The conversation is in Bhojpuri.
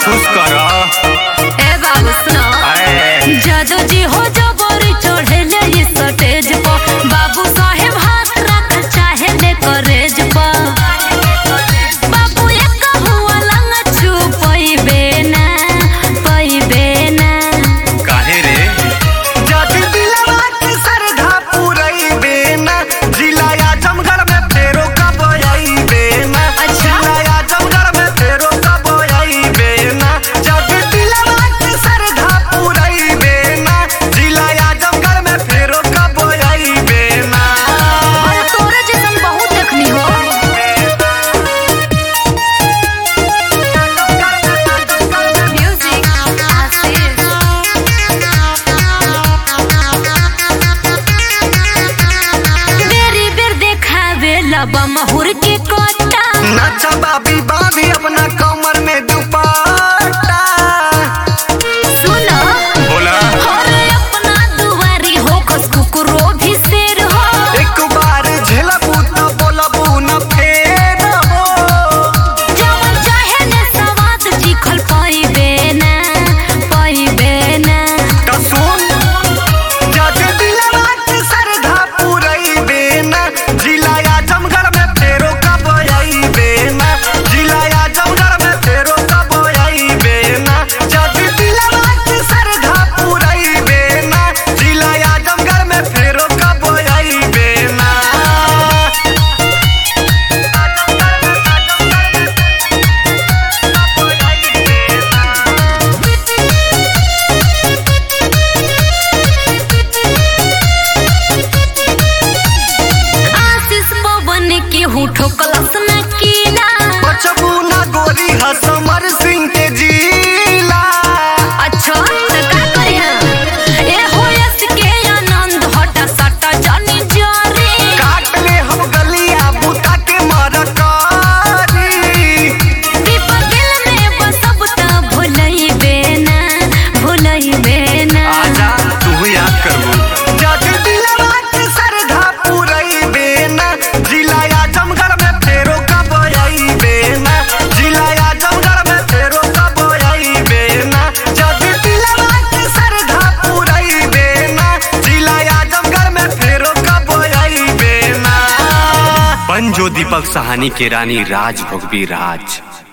महसूस कर ए बाबू सुनो जादू जी हो जो बोरी चढ़े ले इस स्टेज पर बाबू साहेब हाथ रख चाहे ले करेज पर बाबू एक हुआ लंग छू पइबे ना पइबे ना काहे रे जद दिलवा के सरधा पुरैबे ना जिला आजमगढ़ में फेरो कब आइबे ना अच्छा। जिला आजमगढ़ में फेरो कब आइबे ना जद दिलवा के सरधा पुरैबे ना जिला आजमगढ़ में फेरो कब आइबे ना और तोरे जैसन बहुत देखनी हो म्यूजिक आसिफ बेरी बेर देखावे लबा महुर के कोटा नाचा बाबी बाबी अपना कमर में दुपट्टा सुनो बोला और अपना दुआरी हो खस कुकुरो भी शेर हो एक बार झेलबू तो बोलबू न फेर हो जवन चाहे ने सवाद चिखल पाइबे ना पाइबे ना तो सुन जज दिलवा के सरधा पुरैबे ना जिला आजमगढ़ में फेरो कब आइबे ना जिला आजमगढ़ में फेरो कब आइबे ना जज दिलवा के सरधा पुरैबे ना जिला आजमगढ़ में फेरो कब आइबे ना आशीष पवन के हूँ ठोकलस न कीला बचबू ना गोरी हसमर सिंह के जिला अच्छा तो का करी हम ए होयस के आनंद हटा सटा जानी जारी काट ले हम गलिया बूता के मरकारी दीपक दिल में बसब त भुलइबे ना भुलइबे ना आजा तू याद करबू जज दिलवा के सरधा पुरैबे ना जिला आजमगढ़ में फेरो कब आइबे ना जिला आजमगढ़ में फेरो कब आइबे ना जज दिलवा के सरधा पुरैबे ना जिला आजमगढ़ में फेरो कब आइबे ना बन जो दीपक सहानी के रानी राज भोगवी राज